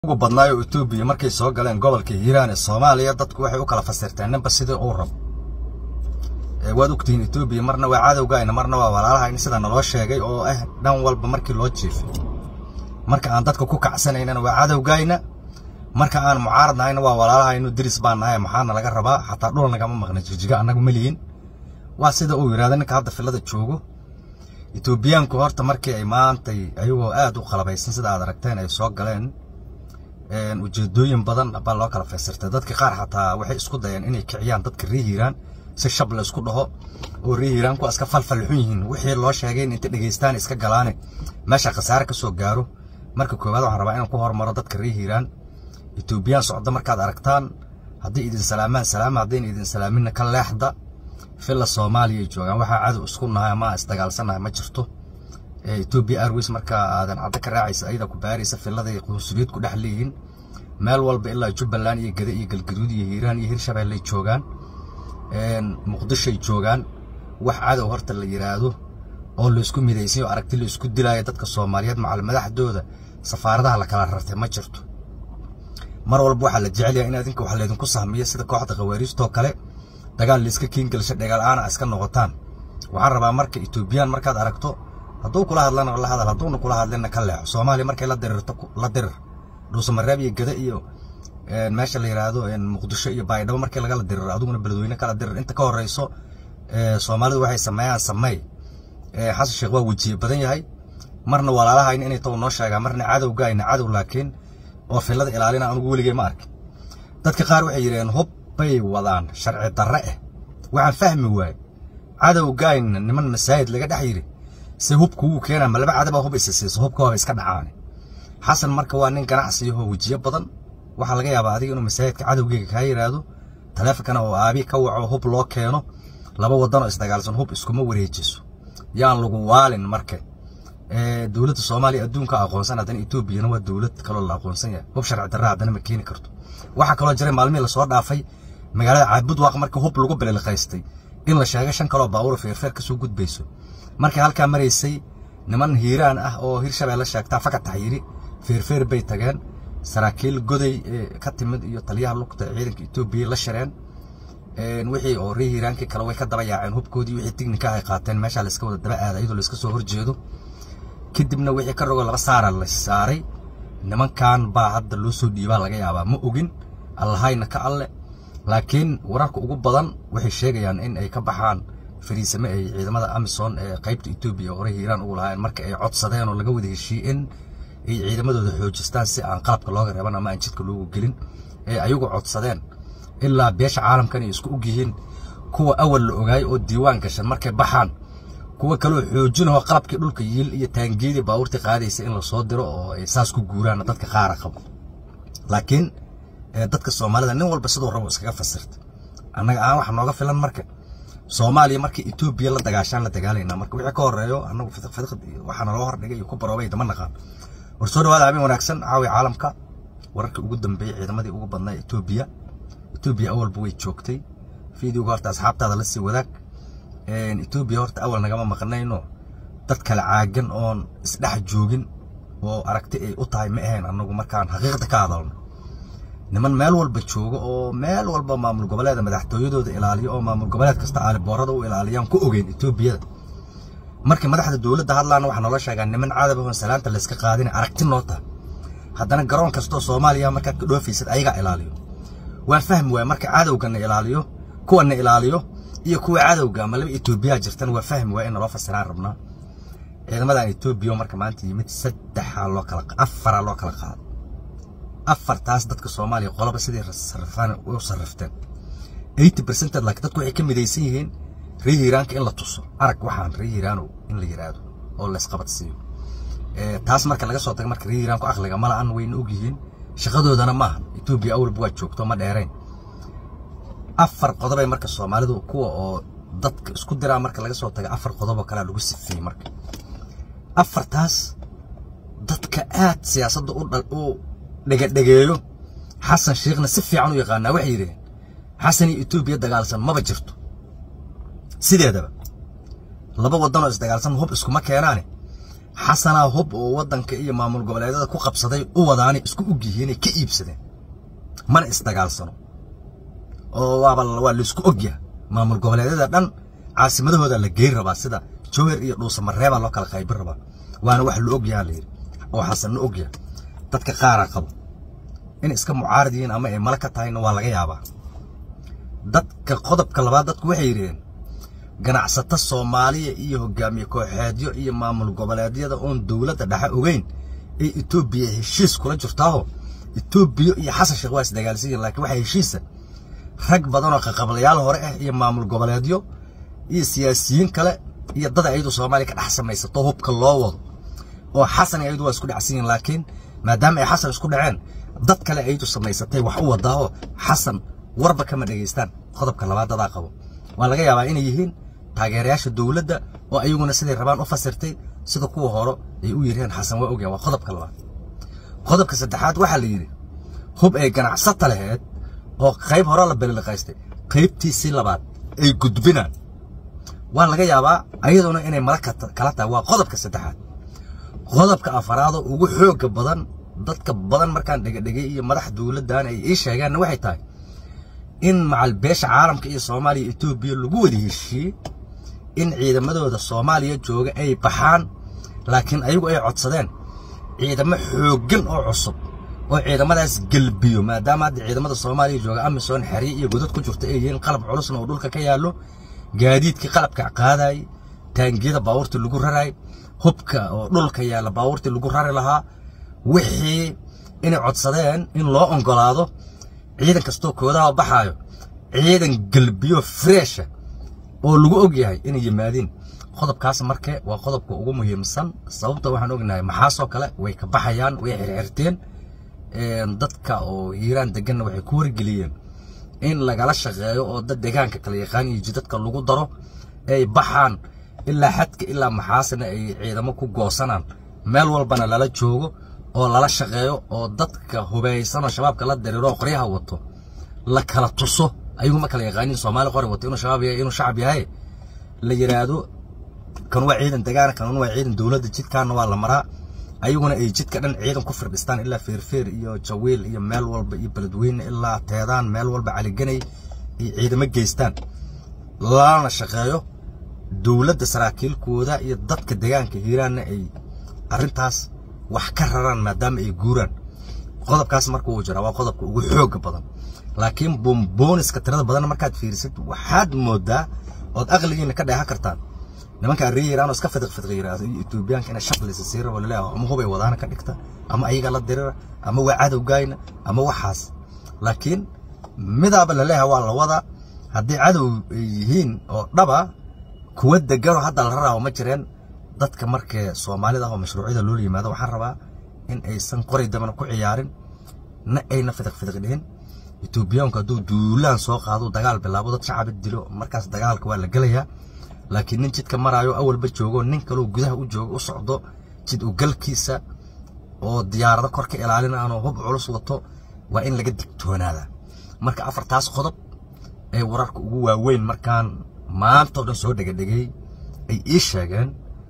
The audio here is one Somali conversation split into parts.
ugu badnaayo Ethiopia markay soo galeen gobolka Hiiraan ee Soomaaliya dadku waxay u kala fasirteen ninba sidii uu rabo ee waad ogtiin Ethiopia marna waa cadowgayna marna waa walaalahayna sida naloo sheegay oo ah dhan walba markii loo jiifay marka aan dadka ku kacsanaynana waa cadowgayna marka aan mucaaradnahayna waa walaalahaynu diris baan nahay maxaana laga rabaa xataa dhul nagama maqna jijiga annagu maliyin waa sida uu yiraahdo ninka hadda filada joogo Ethiopiaanku horta markii ay maantay ayagoo aad u qalabaysan sida aad aragteen ay soo galeen ujeedooyin badan baa loo kala faysirtay dadka qaar xataa waxay isku dayeen inay kiciyaan dadka reer hiiraan si shab la isku dhaho oo reer hiiraan kuwaas ka falfalxun yihiin wixii loo sheegay in inta dhegaystaan iska galaane meesha khasaare ka soo gaaro marka koowaad waxaan rabaa inaan ku hormaro dadka reer hiiraan etoobiyaan socda markaad aragtaan haddii idin salaamaan salaama haddayna idin salaaminna ka leexda filla soomaaliya ay joogaan waxaa cadow isku nahay ama isdagaalsanahay ma jirto Ethiopia Airways marka aadan cadda ka raacaysa ayada ku baaraysa filaday qunsuliyad ku dhex leeyihiin meel walba ilaa Jubbaland iyo Gada iyo Galgaduud iyo Hiiraan iyo Hirshabeelle ay joogaan een Muqdisho ay joogaan wax cadow horta la yiraahdo oo la isku midaysan oo aragti la isku dilaayo dadka Soomaaliyeed macal madaxdooda safaaradaha la kala rartay ma jirto mar walba waxa la jecel yahay in adinka wax leedin ku sahmiyo sida kooxda qawaariistoo kale dagaal la iska kiin galsho dagaal aan iska noqotaan waxaan rabaa marka Ethiopian markaad aragto hadduu kula hadlana la hadal hadduuna kula hadlina ka leexo soomaaliya markay la dirirto la dirir dhuusamareeb iyo gada iyo meesha la yiraahdo muqdisho iyo baydhabo markii lagala diriro adiguna beledweyne kala dirir inta ka horeyso soomaalidu waxay sameeyaan sameey xasan sheekh waa wejiye badan yahay marna walaalahayna inay taw noo sheegaan marna cadowgayna cadow laakiin oo filada ilaalina anugu weligay ma arkin dadka qaar waxay yidhaheen hub bay wadaan sharci darre ah waxaan fahmi waaye cadowgayna niman masaajid laga dhex yidhi si hubku uu keenaa ma laba cadaba hub isa siiso hubka waa iska dhacaan xasan marka waa nin ganacsi oo wajiyo badan waxa laga yaabaa adiga inuu masaajidka cadowgeega ka yiraahdo taleefankana oo aabi ka waco hub loo keeno laba wadan oo isdagaalsan hub iskuma wareejiso yaan lagu waalin marka ee dawladda Soomaaliya adduunka aqoonsan hadan Ethiopia waa dawlad kale la aqoonsan yahay hub sharci darro hadana ma keeni karto waxa kale oo jiray maalmihii la soo dhaafay magaalada Caabud Waaq marka hub lagu bililqaystay in la sheegay shan kale oo baabuur feerfeer ka soo gudbayso markay halkaa maraysay niman hiiraan ah oo hirshabeelle sheegtaa fakat taxyiiri feerfeer bay tageen saraakiil goday ka timid iyo taliyaha lugta ciidanka Ethiopia la shireen wixii oo reer hiiraankii kale way ka daba yaaceen hubkoodii wixii tignika ay qaateen meesha la iska wada daba aaday iyadoo la iska soo horjeedo kadibna wixii ka rogo laba saara la saaray nimankan baa hadda loo soo dhiibaa laga yaabaa ma ogin allahayna ka alle laakiin wararka ugu badan waxay sheegayaan in ay ka baxaan fariisame ay ciidamada Amazon ee qaybta Ethiopia hore Hiiraan ugu lahaayeen marka ay codsadeen oo laga wada heshiiyeen ay ciidamadooda xoojistaan si aan qalabka looga reeban ama aan jidka loogu gelin ee ayagu codsadeen ilaa beesha caalamkan ay isku og yihiin kuwa awal la ogaay oo diiwaan gashan markay baxaan kuwa kale oo xoojinoo qalabkii dhulka yiil iyo taangeedii baabuurtii qaadaysa in la soo diro oo ay saas ku guuraan dadka qaara qabo laakiin dadka Soomaalida nin walba sidoo rabo iskaga fasirta annaga aan wax nooga filan marka Soomaaliya markii Ethiopia la dagaashan la dagaalayna marka wixii ka horeeyo anagu fidiq fidiq waxaan loo hordhigay iyo ku baroobay dama naqaan war soo dhawaada habeen wanaagsan caawi caalamka wararka ugu dambeeyay ciidamadii ugu badnaa Ethiopia Ethiopia awalba way joogtay fiidiyowga horta asxaabtaada la sii wadaag een Ethiopia horta awal nagama maqnayno dad kala caagan oon isdhex joogin oo aragti ay u tahay ma ahayn anagu markaan xaqiiqda ka hadalno niman meel walba jooga oo meel walba maamul goboleeda madaxtooyadooda ilaaliyo oo maamul goboleed kasta aali boorada u ilaaliyaan ku ogeyn Ethiopia markii madaxda dawladda hadlaan waxa nala sheegaa niman caadab oo salaanta la iska qaadin aragti noota haddana garoon kasta oo Soomaaliya markaad ka dhoofaysid ayaga ilaaliyo waan fahmi waay marka cadowgana ilaaliyo kuwana ilaaliyo iyo kuwa cadowga ama laba Ethiopia jirtan waa fahmi waay in loo fasiraan rabnaa ciidamadan Ethiopia marka maanta yimid saddex loo kala afar loo kala qaado afartaas dadka Soomaaliya qoloba sidii sarfaan u sarrafteen 80% laakiin dadku waxay ka midaysan yihiin reer Hiiraanka in la tuso arag waxaan reer Hiiraano in la yiraahdo oo la isqabadsiiyo ee taas marka laga soo tago marka reer Hiiraanku aqliga ma la'aan wayna og yihiin shaqadoodana maaha Ethiopia awal waa joogto ma dheereen afar qodob ay marka Soomaalidu kuwa oo dadka isku diraa marka laga soo tago afar qodob oo kala lagu sifeeyay marka afartaas dadka aad siyaasadda u dhal u dhagadhageeyo xasan sheekhna si fiican u yaqaanaa waxay yiraahdeen xasan iyo Ethiopia dagaalsan maba jirto sideedaba laba wadan oo isdagaalsan hub iskuma keenaane xasanaa hub oo waddanka iyo maamul goboleedyada ku qabsaday u wadaanay isku og yihiinay ka iibsadeen mana isdagaalsano oo waaba waa laisku ogyaha maamul goboleedyada dhan caasimadahooda la geyn rabaa sida jowher iyo dhuusamareebaa loo kala qaybin rabaa waana wax la ogyaha layidhi oo xasanna ogyaha dadka qaara qabo in iska mucaarad yihiin ama ay mala ka tahayna waa laga yaabaa dadka qodobka labaad dadku waxay yidhaheen ganacsato soomaaliya iyo hogaamiye kooxeedyo iyo maamul goboleedyada oon dowladda dhexe ogeyn ay etoobiya heshiis kula jirtaaho etoobiya iyo xasan sheekh waa isdagaalsan yihin lakiin waxaa heshiisa rag badan oo qaqablayaal hore ah iyo maamul goboleedyo iyo siyaasiyiin kale iyo dad ayadu soomaaliya ka dhex samaysato hubka loo wado oo xasan ayadu waa isku dhacsan yihin laakiin maadaama ay xasan isku dhaceen dad kale ayadu samaysatay wax u wadaaho xasan warba kama dhegaystaan qodobka labaad dadaa qabo waa laga yaabaa inay yihiin taageerayaasha dowladda oo ayaguna siday rabaan u fasirtay sida kuwa hore ay u yireen xasan waa ogyahan waa qodobka labaad qodobka saddexaad waxaa la yidhi hub ay ganacsata laheed oo qayb hore la beliliqaystay qaybtiisii labaad ay gudbinaan waa laga yaabaa ayaduna inay mala kala tahay waa qodobka saddexaad qodobka afaraadoo ugu xooga badan dadka badan markaan dhegadhegay iyo madax dowladdan ay ii sheegaanna waxay tahay in macal beesha caalamka iyo soomaaliya etoobiya lagu wada heshiiyey in ciidamadooda soomaaliya jooga ay baxaan laakiin ayagu ay codsadeen ciidamo xooggan oo cusub oo ciidamadaas gelbiyo maadaama hadda ciidamada soomaaliya jooga amisom xerye iyo godad ku jirta ay yihiin qalab culusna oo dhulka ka yaallo gaadiidkii qalabka qaadayay taangiyada baabuurtii lagu raraay hubka oo dhulka yaalla baabuurtii lagu rari lahaa wixii inay codsadeen in loo oggolaado ciidan kastoo koodaha baxaayo ciidan gelbiyo freesha oo lagu og yahay inay yimaadiin qodobkaas marke waa qodobka ugu muhiimsan sababta waxaan ognahay maxaasoo kale way ka baxayaan way xirxirteen dadka oo hiiraan deganna waxay ku wargeliyeen in lagala shaqeeyo oo dad deegaanka kala yaqaan iyo jidadka lagu daro ay baxaan ilaa xadka ilaa maxaasina ay ciidamo ku goosanaan meel walbana lala joogo oo lala shaqeeyo oo dadka hubaysanoo shabaabka la diriiro qoryaha wato la kala tuso ayagu ma kala yaqaanin soomaali qori wato inuu shabaab yahay inuu shacab yahay la yiraahdo kan waa ciidan degaana kan waa ciidan dowladda jidkaana waa la maraa ayaguna ay jidka dhan ciidan ku firdhistaan ilaa feerfeer iyo jawiil iyo meel walba iyo beledweyne ilaa teedaan meel walba caliganay ay ciidamo geystaan lana shaqeeyo dowladda saraakiilkooda iyo dadka deegaanka hiiraanna ay arrintaas wax ka raraan maadaama ay guuraan qodobkaas marka uu jiraa waa qodobka ugu xooga badan laakiin bombooniska tirada badan markaad fiirisid waxaad moodaa ood aqligiina ka dheehan kartaan nimanka arrii iiraan oo iska fidiq fidiq yiraahdo iyo etoobiyaanka inay shaqlisa sii rabo laleeyahay ama hubay wadaana ka dhigta ama ayaga la dirira ama waa cadowgayna ama waxaas laakiin midaaba laleeyahay waa la wadaa haddii cadow ay yihiin oo dhaba kuwa deganoo hadda la raraaho ma jireen dadka markee soomaalida ah oo mashruucyada loola yimaado waxaan rabaa in aysan qoray dabana ku ciyaarin na ayna fidiq fidiq dhihin etoobiyaanku hadduu duulaan soo qaado dagaal bilaabo dad shacaba dilo markaas dagaalka waa la gelayaa laakiin nin jidka maraayo awalba joogo nin kaloo gudaha u joogo u socdo jid u galkiisa oo diyaarado kor ka ilaalin aanoo hub culus wato waa in laga digtoonaada marka afartaas qodob ee wararka ugu waaweyn markaan maantao dhan soo dhegadhegay ay ii sheegeen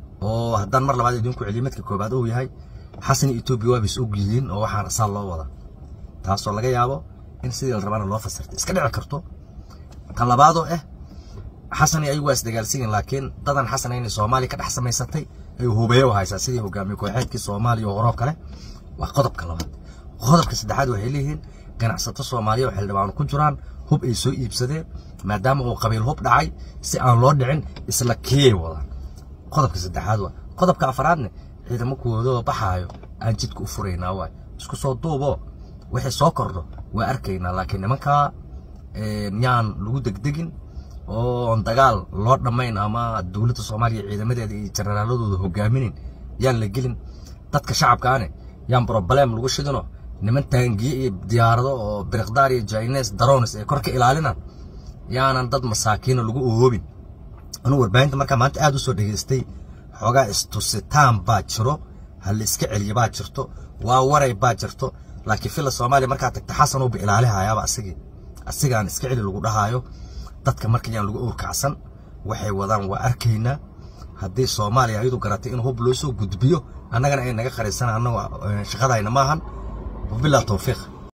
oo haddaan mar labaad idinku celiyo midka koobaad uu yahay xasan iyo etoobiya waa bis og yihiin oo waxaan asaal loo wada taasoo laga yaabo in sidii la rabaana loo fasirtay iska dhici karto tan labaadoo ah xasan iyo ayagu waa isdagaalsan yihin laakiin dadan xasan inay soomaaliya ka dhex samaysatay ay hubeeyo haysaa sidii hogaamiye kooxeedkii soomaaliya oo horoo kale waa qodobka labaad qodobka saddexaad waxay leeyihiin ganacsato soomaaliya oo xildhibaano ku jiraan hub ay soo iibsadeen maadaama uu qabiil hub dhacay si aan loo dhicin isla kiyay wadaan qodobka saddexaad waa qodobka afaraadne ciidamo kuwoodoo baxaayo aan jidka u furaynaa waay isku soo duuboo wixii soo kordho waa arkaynaa laakiin nimankaa yaan lagu degdegin oon dagaal loo dhammayn ama dowladda soomaaliya ciidamadeeda iyo jenaraaladooda hogaaminayn yaan la gelin dadka shacabkaane yaan broblem lagu shidino niman taangiye iyo diyaarado oo biriqdaar iyo jines daronis ee kor ka ilaalinaan yaanan dad masaakiina lagu ohoobin anuu warbaahinta markaa maanta aad u soo dhegaystay xoogaa istusitaan baa jiro ha la iska celiya baa jirto waa waray baa jirto laakiin filla soomaaliya markaa tagta xasan uuba ilaalihayaaba asigii asigaan iska celi lagu dhahaayo dadka marka yaan lagu owrkacsan waxay wadaan waa arkaynaa haddii soomaaliya ayadu garatay in hub loo soo gudbiyo annagana ay naga qarisanaan annagu shaqadayna maahan wabilaa tawfiiq